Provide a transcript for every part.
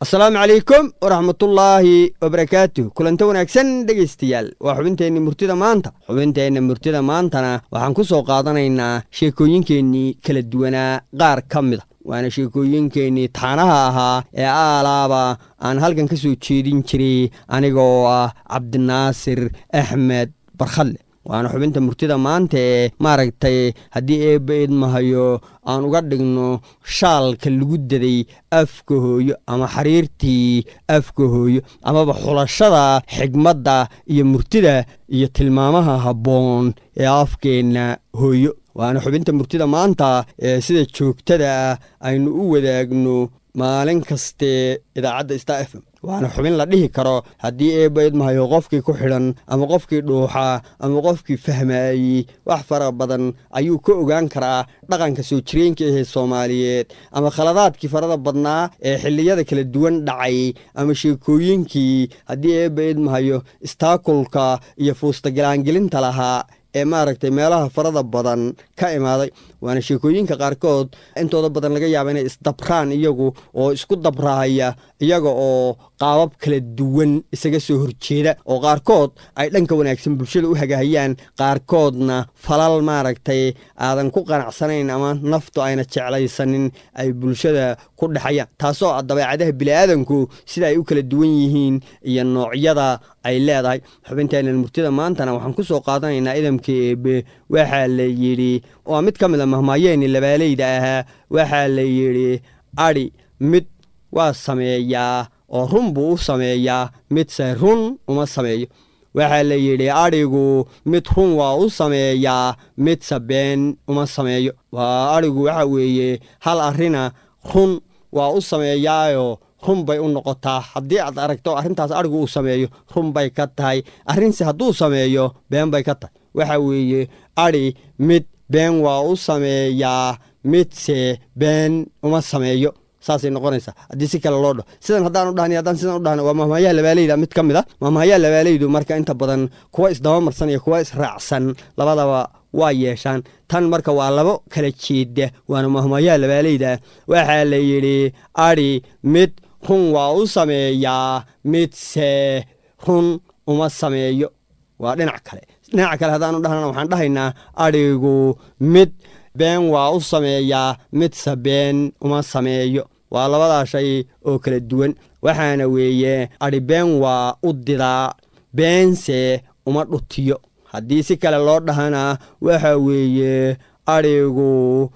asalaamu calaykum waraxmatullaahi wabarakaatuh kulanta wanaagsan dhegaystayaal waa xubinteenni murtida maanta xubinteenna murtida maantana waxaan ku soo qaadanaynaa sheekooyinkeennii kala duwanaa qaar ka mida waana sheekooyinkeennii taanaha ahaa ee aalaaba aan halkan ka soo jeedin jiray anigoo ah cabdinaasir axmed barkhadle waana xubinta murtida maanta ee maaragtay haddii eebba idmahayo aan uga dhigno shaalka lagu daday afka hooyo ama xiriirtii afka hooyo amaba xulashada xigmadda iyo murtida iyo tilmaamaha habboon ee afkeenna hooyo waana xubinta murtida maanta ee sida joogtada ah aynu u wadaagno maalin kastee idaacadda star f m waana xubin la dhihi karo haddii eebba idmahayo qofkii ku xidhan ama qofkii dhuuxa ama qofkii fahmaayey wax fara badan ayuu ka ogaan karaa dhaqanka soo jireenka ahee soomaaliyeed ama khaladaadkii farada badnaa ee xilliyada kala duwan dhacay ama sheekooyinkii haddii eebba idmahayo istaakulka iyo fuustagalaangelinta lahaa ee maaragtay meelaha farada badan ka imaaday waana sheekooyinka qaarkood intooda badan laga yaaba inay isdabraan iyagu oo isku dabraaya iyaga oo qaabab kala duwan isaga soo horjeeda oo qaarkood ay dhanka wanaagsan bulshada u hagahayaan qaarkoodna falal maaragtay aadan ku qanacsanayn ama naftu ayna jeclaysanin ay bulshada ku dhexayaan taasoo ah dabeecadaha bini'aadanku sida ay u kala duwan yihiin iyo noocyada ay leedahay xubinteenan murtida maantana waxaan ku soo qaadanaynaa idamka eebe waxaa la yidhi waa mid ka mid a mahmaayeeni labaaleyda ahaa waxaa la yidhi adhi mid waa sameeyaa oo run buu u sameeyaa midse run uma sameeyo waxaa la yidhi adhigu mid run waa u sameeyaa midse been uma sameeyo waa adhigu waxa weeye hal arrina run waa u sameeyaayo run bay u noqotaa haddii aad aragto arrintaas adhigu uu sameeyo run bay ka tahay arrinse hadduu sameeyo been bay ka tahay waxa weeye adhi mid been waa u sameeyaa midse been uma sameeyo saasay noqonaysaa haddii si kale loo dhaho sidan haddaan u dhahni haddaan sidan u dhahno waa mahmaayaha labaaleyda mid ka mid a mahmaayaha labaaleydu marka inta badan kuwa isdabamarsan iyo kuwa israacsan labadaba waa yeeshaan tan marka waa labo kala jeeda waana mahmaayaha labaaleyda waxaa la yidhi adhi mid run waa u sameeyaa midse run uma sameeyo waa dhinac kale dhinaca kale haddaan u dhahnana waxaan dhahaynaa adhigu mid been waa u sameeyaa midse been uma sameeyo waa labadaa shay oo kala duwan waxaana weeye adhi been waa u didaa beense uma dhutiyo haddii si kale loo dhahana waxa weeye adhigu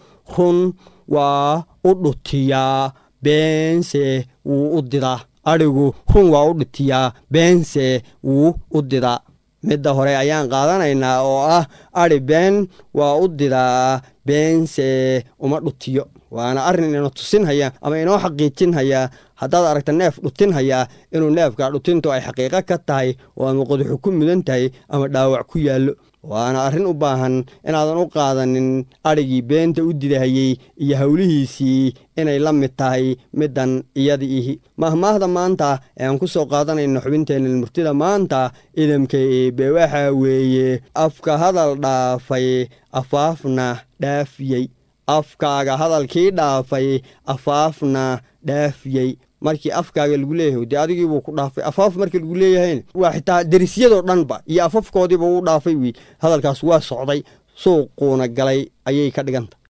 run waa u dhutiyaa beense wuu u didaa adhigu run waa u dhutiyaa beense wuu u didaa midda hore ayaan qaadanaynaa oo ah adhi been waa u didaa beense uma dhutiyo waana arrin ina tusinhaya ama inoo xaqiijinhaya haddaad aragta neef dhutinhaya inuu neefka dhutintu ay xaqiiqo ka tahay oo ama qodaxu ku mudan tahay ama dhaawac ku yaallo waana arrin u baahan inaadan u qaadanin adhigii beenta u didahayey iyo howlihiisii inay la mid tahay middan iyada ihi mahmaahda maanta ee aan ku soo qaadanayno xubinteenna murtida maanta idamka eebe waxaa weeye afka hadal dhaafay afaafna dhaafiyey afkaaga hadalkii dhaafay afaafna dhaafiyey markii afkaaga lagu leeyahay dee adigiibuu ku dhaafay afaaf marka lagu leeyahayn waa xitaa derisyadoo dhanba iyo afafkoodiiba u dhaafay wiil hadalkaas waa socday suuquuna galay ayay ka dhiganta